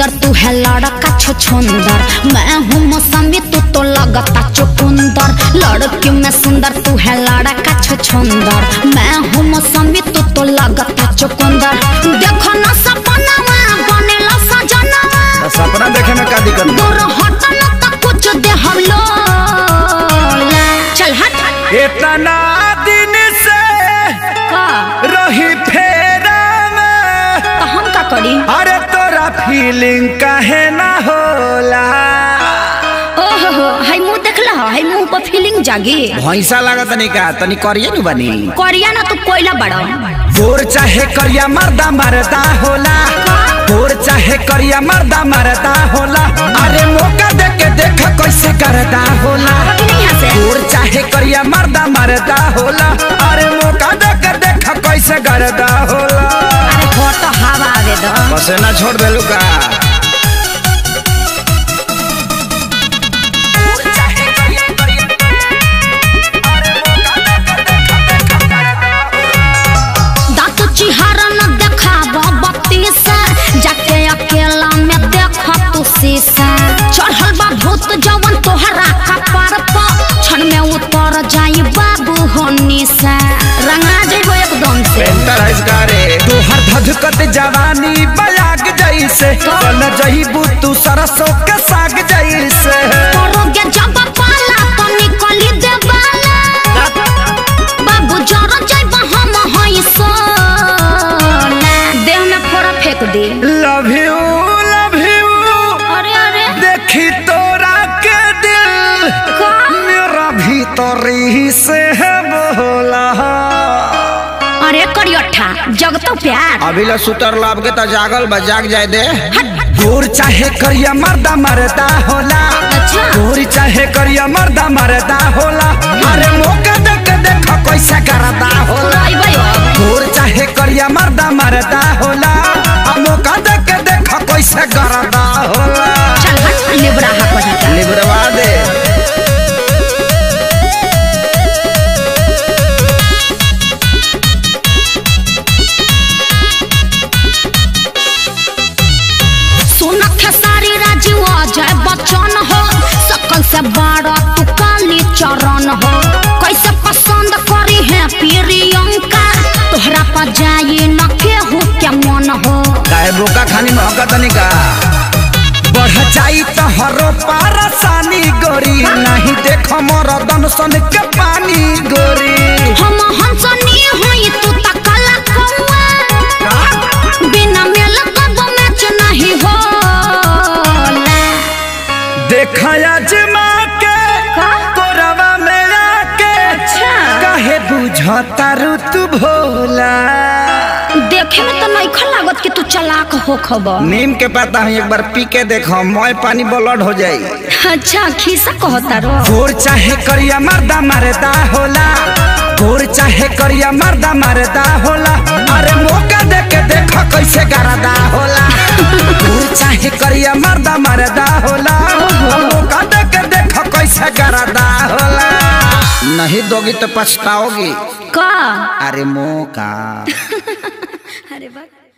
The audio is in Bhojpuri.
सुंदर तू है लड़का छुछुंदर मैं हूँ मौसमी तू तो लगता चुकुंदर लड़की में सुंदर तू है लड़का छुछुंदर मैं हूँ मौसमी तू तो लगता चुकुंदर देखो ना सपनावा बनेला सजनावा तो सपना देखे में का दिक्कत बा? दूर हट न त कुछ दे हम लोला चल हट इतना दिन से का रही फेरा में तो हम का करी अरे तोरा फीलिंग काहे ना होला ओहो हो हाय मुंह देखला हाय मुंह पर फीलिंग जागी भैंसा लागत तनी का तनी करिए नु बनी करिया ना तू कोयला बड़ा गोर चाहे करिया मर्दा मरदा होला गोर चाहे करिया मर्दा मरदा होला अरे मौका दे के देख कैसे करदा होला कि नहीं यहाँ से गोर चाहे करिया मर्दा मरदा होला अरे मौका दे के देख कैसे करदा होला अरे हो तो हवा आवे दो बसे ना छोड़ देलू का दांत चिहारा न देखाब बत्ती से जाके अकेला में देख तू शीशा चढ़ल बा भूत जवन तोहरा कपार पर क्षण में उतर जाई बाबू होनी से रंगा जेबो एकदम से पेंटर है इसका रे तोहर धधकत जवानी बयाग जैसे चल जईबू तू सरसों के साग जैसे करोगे जब पाला तो निकली देवाला बाबू जरा जाइब हम हई सोना देह में फोड़ा फेंक दे लव यू लव यू अरे अरे देखी तोरा के दिल का मेरा भीतरी से है बोला अरे करियठा जगतो प्यार अभी ला सुतर लाभ के तो जागल बा जाग जाए दे दूर चाहे करिया मर्दा मरदा होला अच्छा दूर चाहे करिया मर्दा मरदा होला अरे मौका दे के देख कैसे करदा होला आई भाई दूर चाहे करिया मर्दा मरदा होला आ मौका दे के देख कैसे करदा होला चल हट लिबरा हा को लिबरवा दे सुन खेसारी राजीव अजय बच्चन हो सकल से बड़ा तू काली चरण हो कैसे पसंद करी है प्रियंका तोहरा पर जाई न केहू के मन हो काहे बोका खानी महका तनी का बढ़ जाई तो हरो पारसानी गोरी नहीं देख मोर दनसन के पानी गोरी हम हंसनी हुई तू त काला कौआ बिना मेल कब मैच नहीं होला देखया जमा के का? कोरवा में आके अच्छा। काहे बुझता रू तू भोला देखे में तो नइखा लागत कि तू चालाक हो खबर नीम के पता है एक बार पी के देखो मोय पानी ब्लड हो जाई अच्छा खीसा कहता रो गोर चाहे करिया मर्दा मरदा होला गोर चाहे करिया मर्दा मरदा होला अरे मौका दे के देख कैसे करदा होला गोर चाहे करिया मर्दा मरदा होला मौका दे के देख कैसे करदा होला नहीं दोगी तो पछताओगी का अरे मौका अरे बा